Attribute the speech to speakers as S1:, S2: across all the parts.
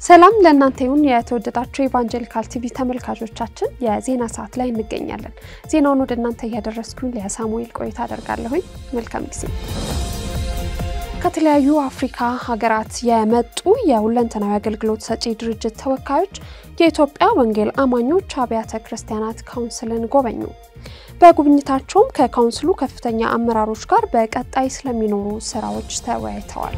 S1: ሰላም ለእናንተ ይሁን የተወደዳችሁ ኢቫንጀሊካል ቲቪ ተመልካቾቻችን፣ የዜና ሰዓት ላይ እንገኛለን። ዜናውን ወደ እናንተ እያደረስኩኝ ለሳሙኤል ቆይታ አደርጋለሁኝ። መልካም ጊዜ። ከተለያዩ አፍሪካ ሀገራት የመጡ የሁለንተናዊ አገልግሎት ሰጪ ድርጅት ተወካዮች የኢትዮጵያ ወንጌል አማኞች አብያተ ክርስቲያናት ካውንስልን ጎበኙ። በጉብኝታቸውም ከካውንስሉ ከፍተኛ አመራሮች ጋር በቀጣይ ስለሚኖሩ ስራዎች ተወያይተዋል።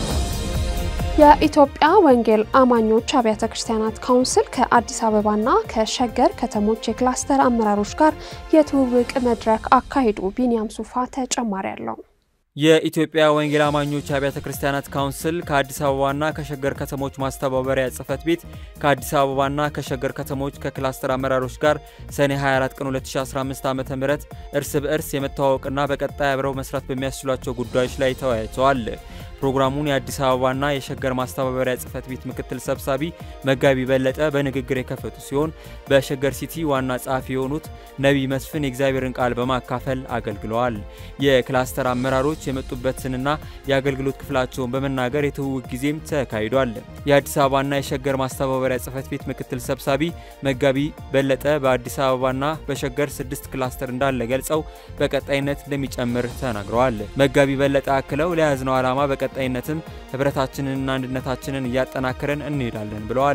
S1: የኢትዮጵያ ወንጌል አማኞች አብያተ ክርስቲያናት ካውንስል ከአዲስ አበባና ከሸገር ከተሞች የክላስተር አመራሮች ጋር የትውውቅ መድረክ አካሂዱ። ቢኒያም ሱፋ ተጨማሪ አለው።
S2: የኢትዮጵያ ወንጌል አማኞች አብያተ ክርስቲያናት ካውንስል ከአዲስ አበባና ከሸገር ከተሞች ማስተባበሪያ ጽሕፈት ቤት ከአዲስ አበባና ከሸገር ከተሞች ከክላስተር አመራሮች ጋር ሰኔ 24 ቀን 2015 ዓ ም እርስ በእርስ የመተዋወቅና በቀጣይ አብረው መስራት በሚያስችሏቸው ጉዳዮች ላይ ተወያይተዋል። ፕሮግራሙን የአዲስ አበባና የሸገር ማስተባበሪያ ጽሕፈት ቤት ምክትል ሰብሳቢ መጋቢ በለጠ በንግግር የከፈቱ ሲሆን በሸገር ሲቲ ዋና ጸሐፊ የሆኑት ነቢይ መስፍን የእግዚአብሔርን ቃል በማካፈል አገልግለዋል። የክላስተር አመራሮች የመጡበትንና የአገልግሎት ክፍላቸውን በመናገር የትውውቅ ጊዜም ተካሂዷል። የአዲስ አበባና የሸገር ማስተባበሪያ ጽሕፈት ቤት ምክትል ሰብሳቢ መጋቢ በለጠ በአዲስ አበባና በሸገር ስድስት ክላስተር እንዳለ ገልጸው በቀጣይነት እንደሚጨምር ተናግረዋል። መጋቢ በለጠ አክለው ለያዝነው ዓላማ በቀጣይነትም ህብረታችንንና አንድነታችንን እያጠናከረን እንሄዳለን ብለዋል።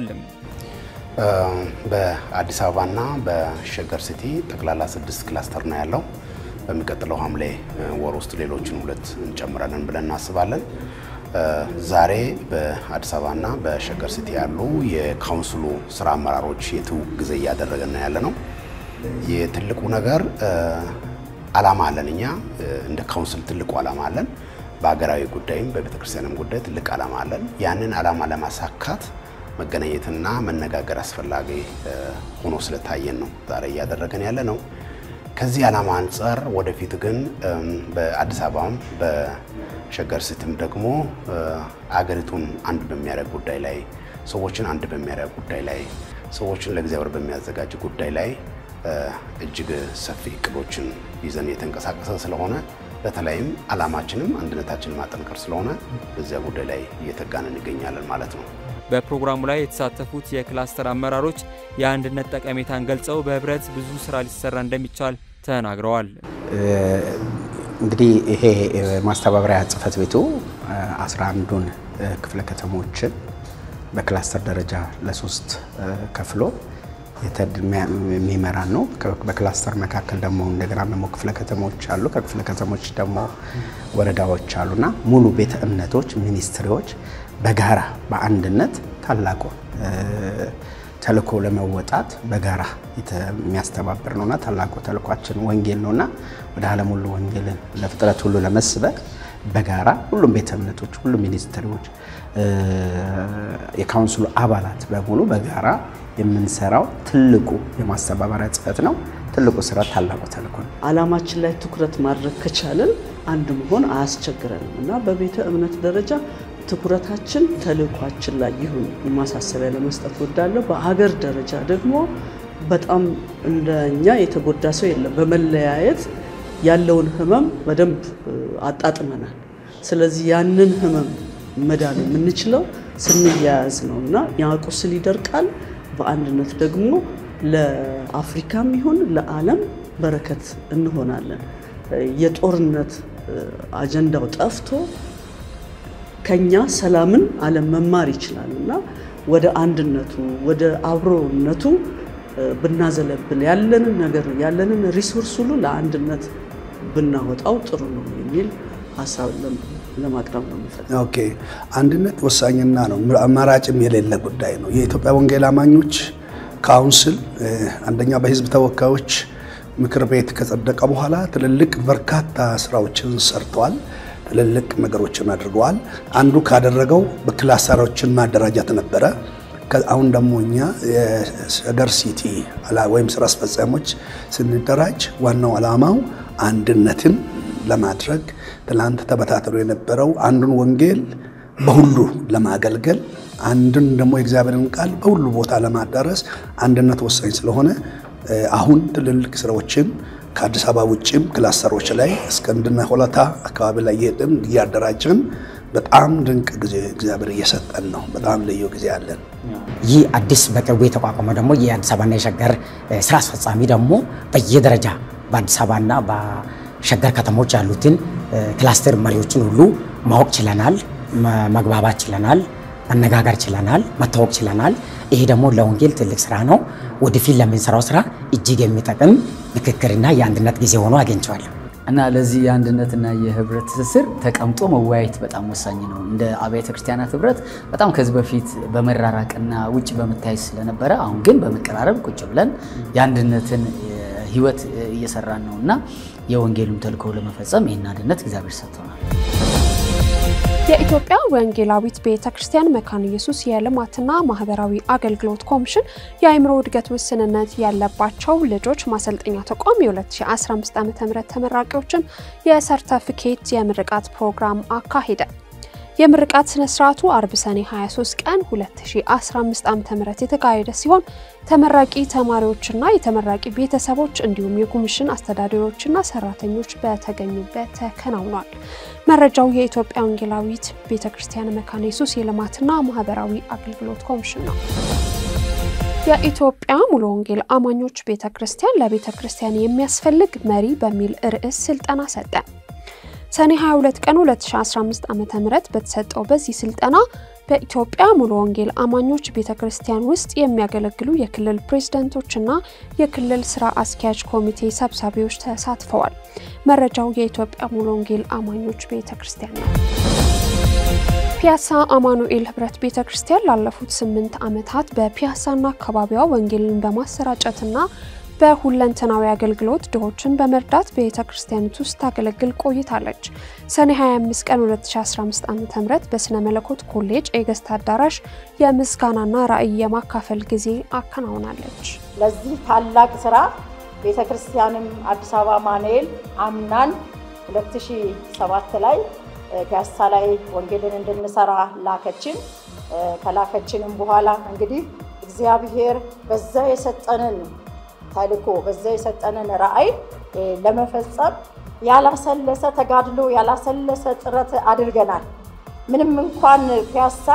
S3: በአዲስ አበባና በሸገር ሲቲ ጠቅላላ ስድስት ክላስተር ነው ያለው። በሚቀጥለው ሐምሌ ወር ውስጥ ሌሎችን ሁለት እንጨምራለን ብለን እናስባለን። ዛሬ በአዲስ አበባና በሸገር ሲቲ ያሉ የካውንስሉ ስራ አመራሮች የትውውቅ ጊዜ እያደረገን ነው ያለ ነው። የትልቁ ነገር አላማ አለን። እኛ እንደ ካውንስል ትልቁ አላማ አለን። በሀገራዊ ጉዳይም በቤተ ክርስቲያንም ጉዳይ ትልቅ አላማ አለን። ያንን አላማ ለማሳካት መገናኘትና መነጋገር አስፈላጊ ሆኖ ስለታየን ነው ዛሬ እያደረገን ያለ ነው። ከዚህ ዓላማ አንጻር ወደፊት ግን በአዲስ አበባም በሸገር ሲቲም ደግሞ አገሪቱን አንድ በሚያደርግ ጉዳይ ላይ ሰዎችን አንድ በሚያደርግ ጉዳይ ላይ ሰዎችን ለእግዚአብሔር በሚያዘጋጅ ጉዳይ ላይ እጅግ ሰፊ እቅዶችን ይዘን የተንቀሳቀሰ ስለሆነ በተለይም ዓላማችንም አንድነታችንን ማጠንከር ስለሆነ በዚያ ጉዳይ ላይ እየተጋን እንገኛለን ማለት ነው።
S2: በፕሮግራሙ ላይ የተሳተፉት የክላስተር አመራሮች የአንድነት ጠቀሜታን ገልጸው በህብረት ብዙ ስራ ሊሰራ እንደሚቻል ተናግረዋል።
S4: እንግዲህ ይሄ ማስተባበሪያ ጽሕፈት ቤቱ አስራ አንዱን ክፍለ ከተሞችን በክላስተር ደረጃ ለሶስት ከፍሎ የሚመራን ነው። በክላስተር መካከል ደግሞ እንደገና ደግሞ ክፍለ ከተሞች አሉ። ከክፍለ ከተሞች ደግሞ ወረዳዎች አሉና ሙሉ ቤተ እምነቶች፣ ሚኒስትሪዎች በጋራ በአንድነት ታላቁ ተልእኮ ለመወጣት በጋራ የሚያስተባብር ነውና ታላቁ ተልእኳችን ወንጌል ነውና ወደ ዓለም ሁሉ ወንጌልን ለፍጥረት ሁሉ ለመስበክ በጋራ ሁሉም ቤተ እምነቶች፣ ሁሉም ሚኒስትሪዎች፣ የካውንስሉ አባላት በሙሉ በጋራ የምንሰራው ትልቁ የማስተባበሪያ ጽሕፈት ነው። ትልቁ ስራ ታላቁ ተልእኮ ነው።
S5: ዓላማችን ላይ ትኩረት ማድረግ ከቻለን አንድ መሆን አያስቸግረንም እና በቤተ እምነት ደረጃ ትኩረታችን ተልእኳችን ላይ ይሁን ማሳሰቢያ ለመስጠት ወዳለሁ። በሀገር ደረጃ ደግሞ በጣም እንደኛ የተጎዳ ሰው የለም። በመለያየት ያለውን ህመም በደንብ አጣጥመናል። ስለዚህ ያንን ህመም መዳን የምንችለው ስንያያዝ ነው እና ያ ቁስል ይደርቃል። በአንድነት ደግሞ ለአፍሪካም ይሁን ለዓለም በረከት እንሆናለን። የጦርነት አጀንዳው ጠፍቶ ከኛ ሰላምን ዓለም መማር ይችላል እና ወደ አንድነቱ ወደ አብሮነቱ ብናዘለብል ያለንን ነገር ያለንን ሪሶርስ ሁሉ ለአንድነት ብናወጣው ጥሩ ነው የሚል ሀሳብ ለማቅረብ ነው የምፈልገው።
S6: ኦኬ፣ አንድነት ወሳኝና ነው አማራጭም የሌለ ጉዳይ ነው። የኢትዮጵያ ወንጌል አማኞች ካውንስል አንደኛ በህዝብ ተወካዮች ምክር ቤት ከጸደቀ በኋላ ትልልቅ በርካታ ስራዎችን ሰርተዋል። ትልልቅ ነገሮችን አድርገዋል። አንዱ ካደረገው በክላስተሮችን ማደራጃት ነበረ። አሁን ደግሞ እኛ የሸገር ሲቲ ወይም ስራ አስፈጻሚዎች ስንደራጅ ዋናው ዓላማው አንድነትን ለማድረግ ትላንት ተበታትሎ የነበረው አንዱን ወንጌል በሁሉ ለማገልገል አንድን ደግሞ የእግዚአብሔርን ቃል በሁሉ ቦታ ለማዳረስ አንድነት ወሳኝ ስለሆነ አሁን ትልልቅ ስራዎችን ከአዲስ አበባ ውጭም ክላስተሮች ላይ እስከ እንድና ሆለታ አካባቢ ላይ እየሄድን እያደራጀን በጣም ድንቅ ጊዜ እግዚአብሔር እየሰጠን ነው። በጣም ልዩ ጊዜ አለን።
S7: ይህ አዲስ በቅርቡ የተቋቋመው ደግሞ የአዲስ አበባና የሸገር ስራ አስፈጻሚ ደግሞ በየደረጃ በአዲስ አበባና በሸገር ከተሞች ያሉትን ክላስተር መሪዎችን ሁሉ ማወቅ ችለናል፣ መግባባት ችለናል፣ መነጋገር ችለናል፣ መታወቅ ችለናል። ይሄ ደግሞ ለወንጌል ትልቅ ስራ ነው። ወደፊት ለምንሰራው ስራ እጅግ የሚጠቅም ምክክርና የአንድነት ጊዜ ሆኖ አግኝቼዋለሁ።
S8: እና ለዚህ የአንድነትና የህብረት ትስስር ተቀምጦ መወያየት በጣም ወሳኝ ነው። እንደ አብያተ ክርስቲያናት ህብረት በጣም ከዚህ በፊት በመራራቅና ውጭ በመታየት ስለነበረ አሁን ግን በመቀራረብ ቁጭ ብለን የአንድነትን ህይወት እየሰራን ነው እና የወንጌሉን ተልእኮ ለመፈጸም ይህን አንድነት እግዚአብሔር ሰጥቶናል።
S1: የኢትዮጵያ ወንጌላዊት ቤተ ክርስቲያን መካነ ኢየሱስ የልማትና ማህበራዊ አገልግሎት ኮሚሽን የአእምሮ እድገት ውስንነት ያለባቸው ልጆች ማሰልጠኛ ተቋም የ2015 ዓ.ም ተመራቂዎችን የሰርተፊኬት የምርቃት ፕሮግራም አካሄደ። የምርቃት ስነ ስርዓቱ አርብ ሰኔ 23 ቀን 2015 ዓ.ም የተካሄደ ሲሆን ተመራቂ ተማሪዎችና የተመራቂ ቤተሰቦች እንዲሁም የኮሚሽን አስተዳዳሪዎችና ሰራተኞች በተገኙበት ተከናውኗል። መረጃው የኢትዮጵያ ወንጌላዊት ቤተ ክርስቲያን መካነ ኢየሱስ የልማትና ማህበራዊ አገልግሎት ኮሚሽን ነው። የኢትዮጵያ ሙሉ ወንጌል አማኞች ቤተ ክርስቲያን ለቤተ ክርስቲያን የሚያስፈልግ መሪ በሚል ርዕስ ስልጠና ሰጠ። ሰኔ 22 ቀን 2015 ዓ.ም በተሰጠው በዚህ ስልጠና በኢትዮጵያ ሙሉ ወንጌል አማኞች ቤተ ክርስቲያን ውስጥ የሚያገለግሉ የክልል ፕሬዝዳንቶችና የክልል ስራ አስኪያጅ ኮሚቴ ሰብሳቢዎች ተሳትፈዋል። መረጃው የኢትዮጵያ ሙሉ ወንጌል አማኞች ቤተ ክርስቲያን ነው። ፒያሳ አማኑኤል ህብረት ቤተ ክርስቲያን ላለፉት ስምንት ዓመታት በፒያሳና አካባቢዋ ወንጌልን በማሰራጨትና በሁለንተናዊ አገልግሎት ድሆችን በመርዳት ቤተ ክርስቲያኒቱ ውስጥ ታገለግል ቆይታለች። ሰኔ 25 ቀን 2015 ዓ.ም በስነ መለኮት ኮሌጅ የገስት አዳራሽ የምስጋናና ራዕይ የማካፈል ጊዜ አከናውናለች።
S9: ለዚህ ታላቅ ስራ ቤተ ክርስቲያንም አዲስ አበባ አማኑኤል አምናን 2007 ላይ ፒያሳ ላይ ወንጌልን እንድንሰራ ላከችን። ከላከችንም በኋላ እንግዲህ እግዚአብሔር በዛ የሰጠንን ተልእኮ በዛ የሰጠንን ራዕይ ለመፈጸም ያላሰለሰ ተጋድሎ ያላሰለሰ ጥረት አድርገናል። ምንም እንኳን ፒያሳ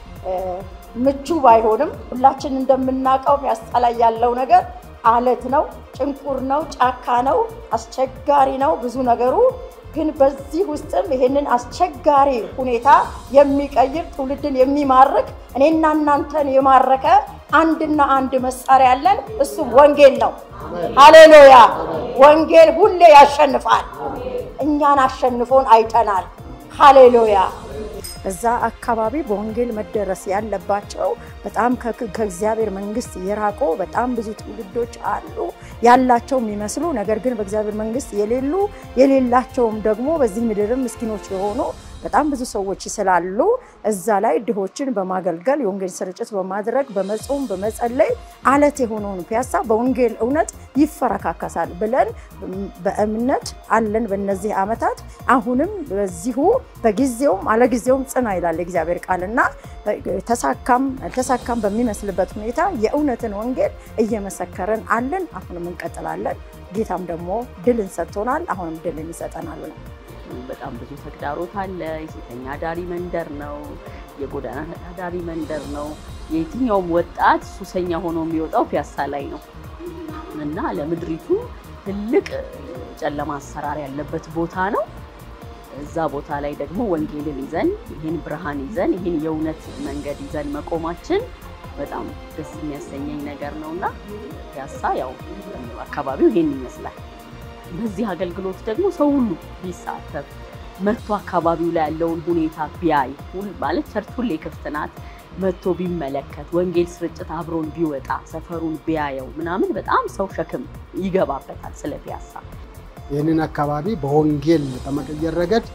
S9: ምቹ ባይሆንም ሁላችን እንደምናውቀው ፒያሳ ላይ ያለው ነገር አለት ነው፣ ጭንቁር ነው፣ ጫካ ነው፣ አስቸጋሪ ነው ብዙ ነገሩ። ግን በዚህ ውስጥም ይሄንን አስቸጋሪ ሁኔታ የሚቀይር ትውልድን የሚማርክ እኔና እናንተን የማረከ አንድና አንድ መሳሪያ ያለን እሱም ወንጌል ነው። ሃሌሉያ! ወንጌል ሁሌ ያሸንፋል። እኛን አሸንፎን አይተናል። ሃሌሉያ!
S10: እዛ አካባቢ በወንጌል መደረስ ያለባቸው በጣም ከእግዚአብሔር መንግስት የራቁ በጣም ብዙ ትውልዶች አሉ። ያላቸው የሚመስሉ ነገር ግን በእግዚአብሔር መንግስት የሌሉ የሌላቸውም ደግሞ በዚህ ምድርም ምስኪኖች የሆኑ በጣም ብዙ ሰዎች ስላሉ እዛ ላይ ድሆችን በማገልገል የወንጌል ስርጭት በማድረግ በመጾም በመጸለይ አለት የሆነውን ፒያሳ በወንጌል እውነት ይፈረካከሳል ብለን በእምነት አለን። በእነዚህ ዓመታት አሁንም በዚሁ በጊዜውም አለጊዜውም ጽና ይላል የእግዚአብሔር ቃልና ተሳካም አልተሳካም በሚመስልበት ሁኔታ የእውነትን ወንጌል እየመሰከርን አለን። አሁንም እንቀጥላለን። ጌታም ደግሞ ድልን ሰጥቶናል። አሁንም ድልን ይሰጠናል ነው።
S11: በጣም ብዙ ተግዳሮት አለ። የሴተኛ አዳሪ መንደር ነው። የጎዳና አዳሪ መንደር ነው። የየትኛውም ወጣት ሱሰኛ ሆኖ የሚወጣው ፒያሳ ላይ ነው እና ለምድሪቱ ትልቅ ጨለማ አሰራር ያለበት ቦታ ነው። እዛ ቦታ ላይ ደግሞ ወንጌልን ይዘን ይህን ብርሃን ይዘን ይህን የእውነት መንገድ ይዘን መቆማችን በጣም ደስ የሚያሰኘኝ ነገር ነው እና ፒያሳ ያው አካባቢው ይሄን ይመስላል። በዚህ አገልግሎት ደግሞ ሰው ሁሉ ቢሳተፍ መጥቶ አካባቢው ላይ ያለውን ሁኔታ ቢያይ ማለት ቸርች ሁሌ ክፍት ናት። መጥቶ ቢመለከት ወንጌል ስርጭት አብሮን ቢወጣ ሰፈሩን ቢያየው ምናምን በጣም ሰው ሸክም ይገባበታል ስለ ፒያሳ።
S12: ይህንን አካባቢ በወንጌል በመቀየር ረገድ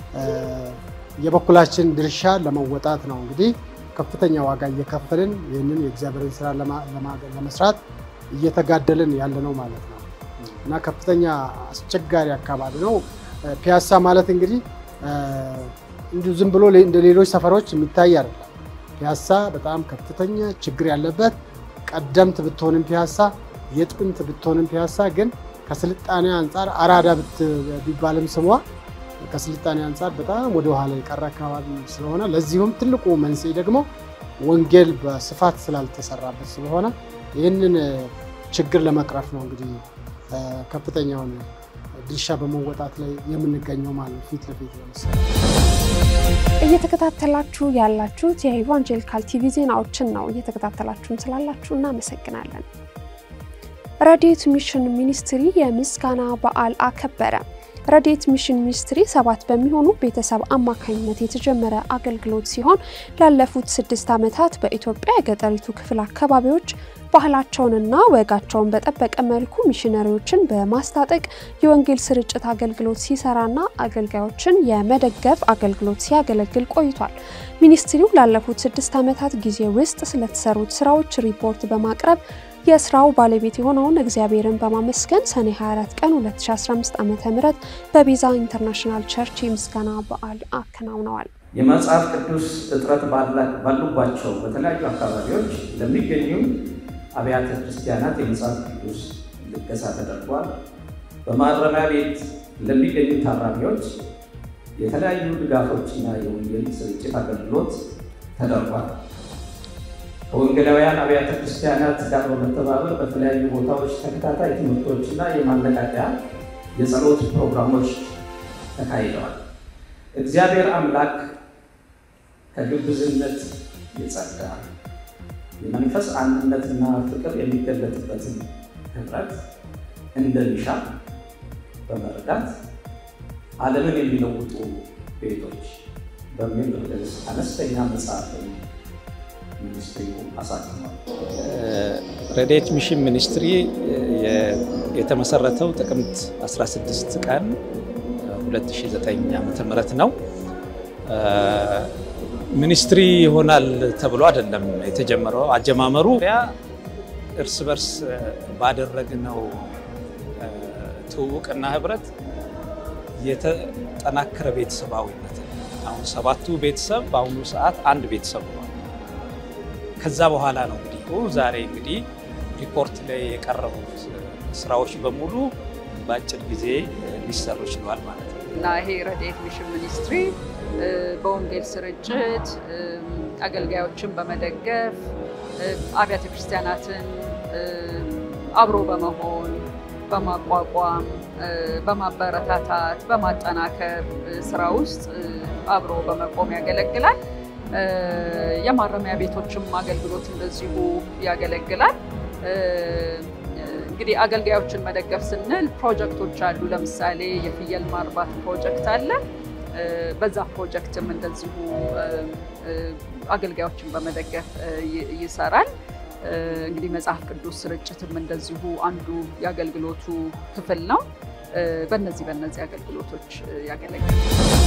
S12: የበኩላችን ድርሻ ለመወጣት ነው እንግዲህ ከፍተኛ ዋጋ እየከፈልን ይህንን የእግዚአብሔርን ስራ ለመስራት እየተጋደልን ያለ ነው ማለት ነው እና ከፍተኛ አስቸጋሪ አካባቢ ነው። ፒያሳ ማለት እንግዲህ እንዲሁ ዝም ብሎ እንደ ሌሎች ሰፈሮች የሚታይ አይደለም። ፒያሳ በጣም ከፍተኛ ችግር ያለበት ቀደምት ብትሆንም ፒያሳ የጥንት ብትሆንም ፒያሳ ግን ከስልጣኔ አንጻር አራዳ ቢባልም ስሟ ከስልጣኔ አንጻር በጣም ወደ ኋላ የቀረ አካባቢ ስለሆነ ለዚሁም ትልቁ መንስኤ ደግሞ ወንጌል በስፋት ስላልተሰራበት ስለሆነ ይህንን ችግር ለመቅረፍ ነው እንግዲህ ከፍተኛውን ድርሻ በመወጣት ላይ የምንገኘው ማለት ፊት ለፊት ለምሳሌ
S1: እየተከታተላችሁ ያላችሁት የኢቫንጀሊካል ቲቪ ዜናዎችን ነው። እየተከታተላችሁን ስላላችሁ እናመሰግናለን። ረድኤት ሚሽን ሚኒስትሪ የምስጋና በዓል አከበረ። ረድኤት ሚሽን ሚኒስትሪ ሰባት በሚሆኑ ቤተሰብ አማካኝነት የተጀመረ አገልግሎት ሲሆን ላለፉት ስድስት ዓመታት በኢትዮጵያ የገጠሪቱ ክፍል አካባቢዎች ባህላቸውንና ወጋቸውን በጠበቀ መልኩ ሚሽነሪዎችን በማስታጠቅ የወንጌል ስርጭት አገልግሎት ሲሰራና አገልጋዮችን የመደገፍ አገልግሎት ሲያገለግል ቆይቷል። ሚኒስትሪው ላለፉት ስድስት ዓመታት ጊዜ ውስጥ ስለተሰሩት ስራዎች ሪፖርት በማቅረብ የስራው ባለቤት የሆነውን እግዚአብሔርን በማመስገን ሰኔ 24 ቀን 2015 ዓ.ም በቤዛ ኢንተርናሽናል ቸርች የምስጋና በዓል አከናውነዋል።
S13: የመጽሐፍ ቅዱስ እጥረት ባሉባቸው በተለያዩ አካባቢዎች ለሚገኙ አብያተ ክርስቲያናት የመጽሐፍ ቅዱስ ልገሳ ተደርጓል። በማረሚያ ቤት ለሚገኙ ታራሚዎች የተለያዩ ድጋፎችና የወንጌል ስርጭት አገልግሎት ተደርጓል። ከወንጌላውያን አብያተ ክርስቲያናት ጋር በመተባበር በተለያዩ ቦታዎች ተከታታይ ትምህርቶችና የማነቃቂያ የጸሎት ፕሮግራሞች ተካሂደዋል። እግዚአብሔር አምላክ ከግብዝነት የጸዳ የመንፈስ አንድነትና ፍቅር የሚገለጥበትን ህብረት እንደሚሻ በመረዳት ዓለምን የሚለውጡ ቤቶች በሚል ርዕስ አነስተኛ መጽሐፍ ሚኒስትሪው አሳትሟል።
S14: ረድኤት ሚሽን ሚኒስትሪ የተመሰረተው ጥቅምት 16 ቀን 2009 ዓ.ም ነው። ሚኒስትሪ ይሆናል ተብሎ አይደለም የተጀመረው። አጀማመሩ እርስ በርስ ባደረግነው ትውውቅና ህብረት የተጠናከረ ቤተሰባዊነት አሁን ሰባቱ ቤተሰብ በአሁኑ ሰዓት አንድ ቤተሰብ ሆኗል። ከዛ በኋላ ነው እንግዲህ ዛሬ እንግዲህ ሪፖርት ላይ የቀረቡት ስራዎች በሙሉ በአጭር ጊዜ ሊሰሩ ችለዋል ማለት ነው
S15: እና ይሄ ረድኤት ሚሽን ሚኒስትሪ በወንጌል ስርጭት አገልጋዮችን በመደገፍ አብያተ ክርስቲያናትን አብሮ በመሆን በማቋቋም በማበረታታት በማጠናከር ስራ ውስጥ አብሮ በመቆም ያገለግላል። የማረሚያ ቤቶችም አገልግሎት እንደዚሁ ያገለግላል። እንግዲህ አገልጋዮችን መደገፍ ስንል ፕሮጀክቶች አሉ። ለምሳሌ የፍየል ማርባት ፕሮጀክት አለ። በዛ ፕሮጀክትም እንደዚሁ አገልጋዮችን በመደገፍ ይሰራል። እንግዲህ መጽሐፍ ቅዱስ ስርጭትም እንደዚሁ አንዱ የአገልግሎቱ ክፍል ነው። በነዚህ በነዚህ አገልግሎቶች ያገለግላል።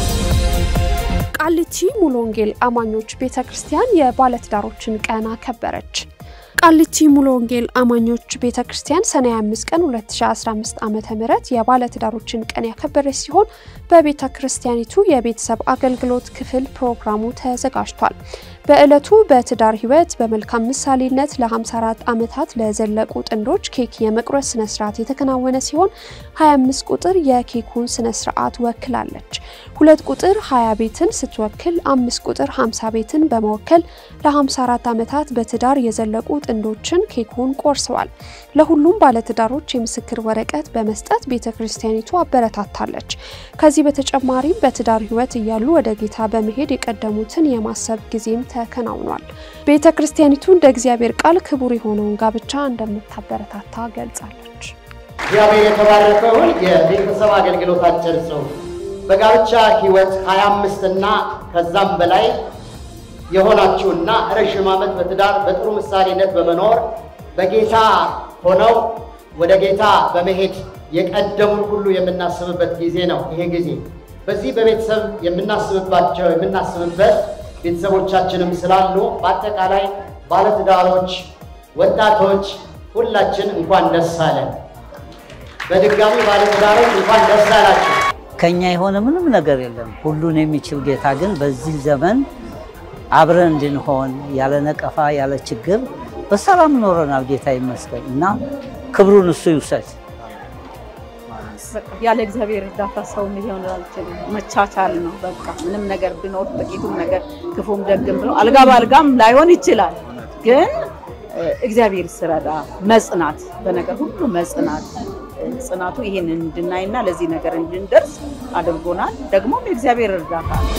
S1: ቃሊቲ ሙሉ ወንጌል አማኞች ቤተ ክርስቲያን የባለትዳሮችን ቀን አከበረች። ቃሊቲ ሙሉ ወንጌል አማኞች ቤተ ክርስቲያን ሰኔ 25 ቀን 2015 ዓ ም የባለትዳሮችን ቀን ያከበረች ሲሆን በቤተ ክርስቲያኒቱ የቤተሰብ አገልግሎት ክፍል ፕሮግራሙ ተዘጋጅቷል። በዕለቱ በትዳር ህይወት በመልካም ምሳሌነት ለ54 ዓመታት ለዘለቁ ጥንዶች ኬክ የመቁረስ ስነስርዓት የተከናወነ ሲሆን 25 ቁጥር የኬኩን ስነስርዓት ወክላለች። ሁለት ቁጥር 20 ቤትን ስትወክል፣ አምስት ቁጥር 50 ቤትን በመወከል ለ54 ዓመታት በትዳር የዘለቁ ጥንዶችን ኬኩን ቆርሰዋል። ለሁሉም ባለትዳሮች የምስክር ወረቀት በመስጠት ቤተ ክርስቲያኒቱ አበረታታለች። ከዚህ በተጨማሪም በትዳር ህይወት እያሉ ወደ ጌታ በመሄድ የቀደሙትን የማሰብ ጊዜም ተከናውኗል። ቤተ ክርስቲያኒቱ እንደ እግዚአብሔር ቃል ክቡር የሆነውን ጋብቻ እንደምታበረታታ ገልጻለች።
S16: እግዚአብሔር የተባረከውን የቤተሰብ አገልግሎት አጭር ጽሑፍ በጋብቻ ህይወት 25 እና ከዛም በላይ የሆናችሁና ረዥም ዓመት በትዳር በጥሩ ምሳሌነት በመኖር በጌታ ሆነው ወደ ጌታ በመሄድ የቀደሙን ሁሉ የምናስብበት ጊዜ ነው። ይሄ ጊዜ በዚህ በቤተሰብ የምናስብባቸው የምናስብበት ቤተሰቦቻችንም ስላሉ በአጠቃላይ ባለትዳሮች፣ ወጣቶች ሁላችን እንኳን ደስ አለን። በድጋሚ ባለትዳሮች እንኳን ደስ አላችሁ።
S17: ከኛ የሆነ ምንም ነገር የለም። ሁሉን የሚችል ጌታ ግን በዚህ ዘመን አብረን እንድንሆን ያለ ነቀፋ ያለ ችግር በሰላም ኖረናል። ጌታ ይመስገን እና ክብሩን እሱ ይውሰድ።
S11: ያለ እግዚአብሔር እርዳታ ሰው ሊሆን አልችልም። መቻቻል ነው በቃ ምንም ነገር ቢኖር ጥቂቱም ነገር ክፉም ደግም ብሎ አልጋ በአልጋም ላይሆን ይችላል፣ ግን እግዚአብሔር ስረዳ መጽናት፣ በነገር ሁሉ መጽናት ጽናቱ ይሄን እንድናይና ለዚህ ነገር እንድንደርስ አድርጎናል። ደግሞም የእግዚአብሔር እርዳታ ነው።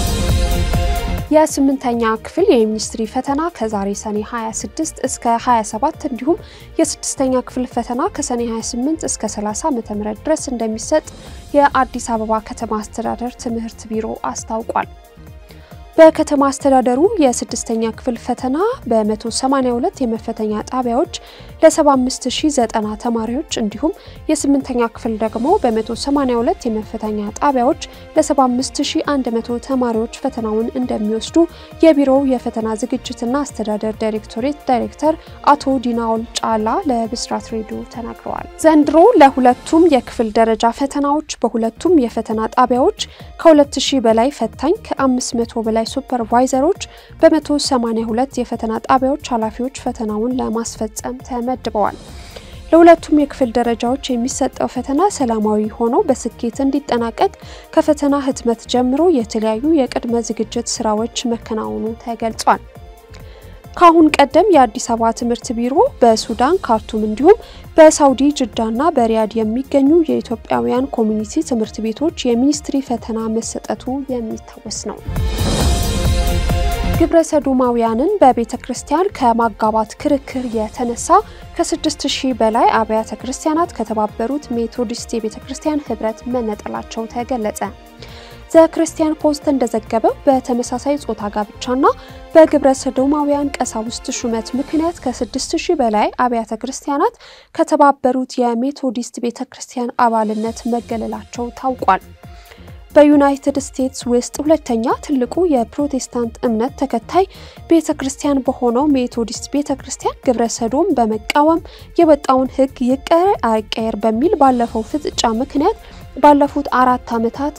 S1: የስምንተኛ ክፍል የሚኒስትሪ ፈተና ከዛሬ ሰኔ 26 እስከ 27 እንዲሁም የስድስተኛ ክፍል ፈተና ከሰኔ 28 እስከ 30 ዓ.ም ድረስ እንደሚሰጥ የአዲስ አበባ ከተማ አስተዳደር ትምህርት ቢሮ አስታውቋል። በከተማ አስተዳደሩ የስድስተኛ ክፍል ፈተና በ182 የመፈተኛ ጣቢያዎች ለ75090 ተማሪዎች እንዲሁም የስምንተኛ ክፍል ደግሞ በ182 የመፈተኛ ጣቢያዎች ለ75100 ተማሪዎች ፈተናውን እንደሚወስዱ የቢሮው የፈተና ዝግጅትና አስተዳደር ዳይሬክቶሬት ዳይሬክተር አቶ ዲናውል ጫላ ለብስራት ሬዲዮ ተናግረዋል። ዘንድሮ ለሁለቱም የክፍል ደረጃ ፈተናዎች በሁለቱም የፈተና ጣቢያዎች ከ2000 በላይ ፈታኝ ከ500 በላይ ሱፐርቫይዘሮች በ182 የፈተና ጣቢያዎች ኃላፊዎች ፈተናውን ለማስፈጸም ተመድበዋል። ለሁለቱም የክፍል ደረጃዎች የሚሰጠው ፈተና ሰላማዊ ሆኖ በስኬት እንዲጠናቀቅ ከፈተና ህትመት ጀምሮ የተለያዩ የቅድመ ዝግጅት ስራዎች መከናወኑ ተገልጿል። ከአሁን ቀደም የአዲስ አበባ ትምህርት ቢሮ በሱዳን ካርቱም እንዲሁም በሳውዲ ጅዳና በሪያድ የሚገኙ የኢትዮጵያውያን ኮሚኒቲ ትምህርት ቤቶች የሚኒስትሪ ፈተና መሰጠቱ የሚታወስ ነው። ግብረ ሰዶማውያንን በቤተ ክርስቲያን ከማጋባት ክርክር የተነሳ ከ6000 በላይ አብያተ ክርስቲያናት ከተባበሩት ሜቶዲስት የቤተ ክርስቲያን ህብረት መነጠላቸው ተገለጸ። ዘክርስቲያን ፖስት እንደዘገበው በተመሳሳይ ጾታ ጋብቻና በግብረ ሰዶማውያን ቀሳውስት ሹመት ምክንያት ከ6000 በላይ አብያተ ክርስቲያናት ከተባበሩት የሜቶዲስት ቤተ ክርስቲያን አባልነት መገለላቸው ታውቋል። በዩናይትድ ስቴትስ ውስጥ ሁለተኛ ትልቁ የፕሮቴስታንት እምነት ተከታይ ቤተ ክርስቲያን በሆነው ሜቶዲስት ቤተ ክርስቲያን ግብረ ሰዶም በመቃወም የወጣውን ሕግ ይቀር አይቀየር በሚል ባለፈው ፍጥጫ ምክንያት ባለፉት አራት ዓመታት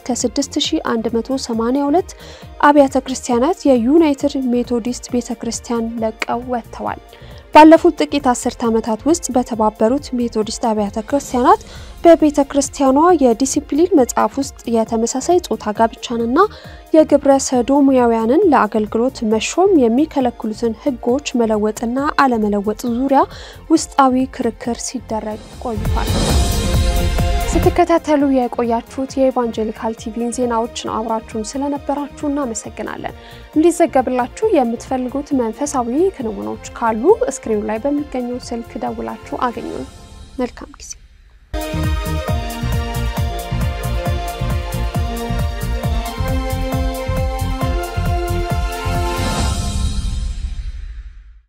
S1: ከ6182 አብያተ ክርስቲያናት የዩናይትድ ሜቶዲስት ቤተ ክርስቲያን ለቀው ወጥተዋል። ባለፉት ጥቂት አስርት ዓመታት ውስጥ በተባበሩት ሜቶዲስት አብያተ ክርስቲያናት በቤተ ክርስቲያኗ የዲሲፕሊን መጽሐፍ ውስጥ የተመሳሳይ ጾታ ጋብቻንና የግብረ ሰዶማውያንን ለአገልግሎት መሾም የሚከለክሉትን ሕጎች መለወጥና አለመለወጥ ዙሪያ ውስጣዊ ክርክር ሲደረግ ቆይቷል። ስትከታተሉ የቆያችሁት የኢቫንጀሊካል ቲቪን ዜናዎች ነው። አብራችሁን ስለነበራችሁ እናመሰግናለን። እንዲዘገብላችሁ የምትፈልጉት መንፈሳዊ ክንውኖች ካሉ ስክሪኑ ላይ በሚገኘው ስልክ ደውላችሁ አገኙን። መልካም ጊዜ